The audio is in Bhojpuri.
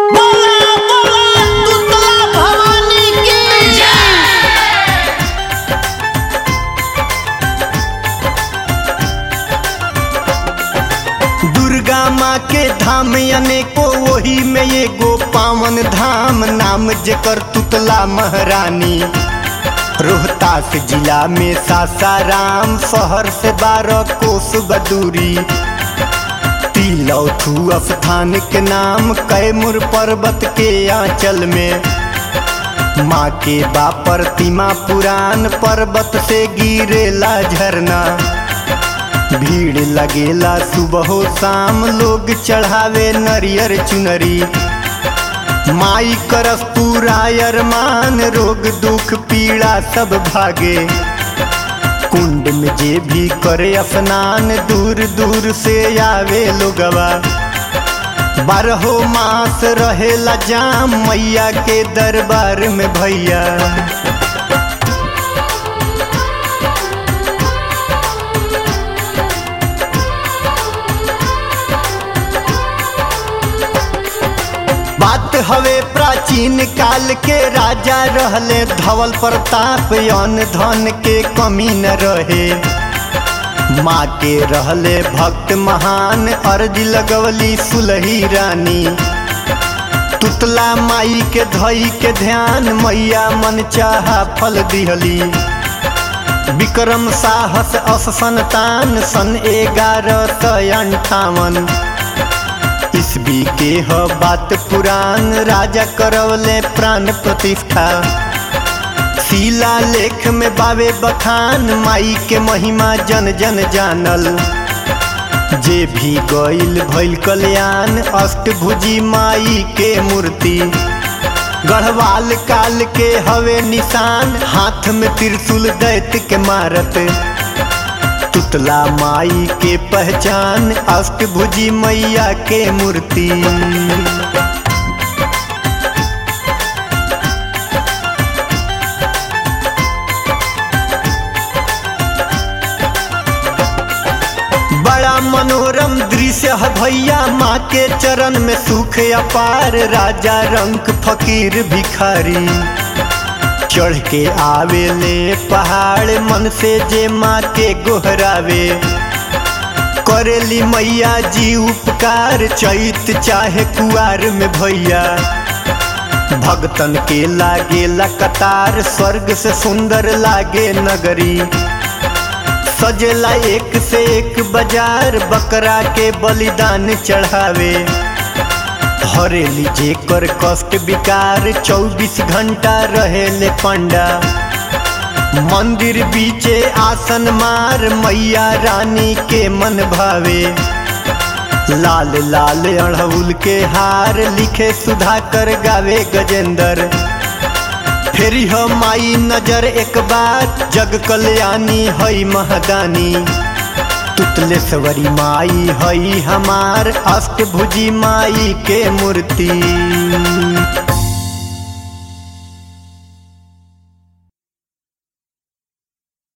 बोला बोला तुतला भवानी की दुर्गा माँ के धाम अनेको वही में एगो पावन धाम नाम जेकर तुतला महारानी रोहतास जिला में सासाराम शहर से बारह कोस बदूरी तिलौथू स्थान के नाम कैमूर पर्वत के आंचल में माँ के बा प्रतिमा पुरान पर्वत से गिरेला झरना भीड़ लगेला सुबह शाम लोग चढ़ावे नरियर चुनरी माई करस पूरा अरमान रोग दुख पीड़ा सब भागे कुंड में जे भी करे स्नान दूर दूर से आवे लोगवा बारहो मास रहेला जाम मैया के दरबार में भैया बात हवे प्राचीन काल के राजा रहले धवल प्रताप यौन धन के कमी न रहे माँ के रहले भक्त महान अर्ज लगवली सुलही रानी तुतला माई के धई के ध्यान मैया मन चाहा फल दिहली विक्रम साहस अस संतान सन ग्यारह सौ अंठावन ईस्वी के ह बात पुराण राजा करवले प्राण प्रतिष्ठा शिला लेख में बावे बखान माई के महिमा जन जन जानल जे भी गईल भइल कल्याण अष्टभुजी माई के मूर्ति गढ़वाल काल के हवे निशान हाथ में त्रिशूल दैत के मारत तुतला माई के पहचान अष्टभुजी मैया के मूर्ति बड़ा मनोरम दृश्य है भैया माँ के चरण में सुख अपार राजा रंक फकीर भिखारी चढ़ के आवे ले पहाड़ मन से जे माँ के गोहरावे करेली मैया जी उपकार चैत चाहे कुआर में भैया भगतन के लागे कतार स्वर्ग से सुंदर लागे नगरी सजेला एक से एक बाजार बकरा के बलिदान चढ़ावे हरेली जेकर कष्ट विकार चौबीस घंटा रहेले पंडा मंदिर बीचे आसन मार मैया रानी के मन भावे लाल लाल अड़हुल के हार लिखे सुधाकर गावे गजेंद्र फेरी हो माई नजर एक बार जग कल्याणी हई महदानी तुतलेश्वरी माई हई हमार अष्टभुजी माई के मूर्ति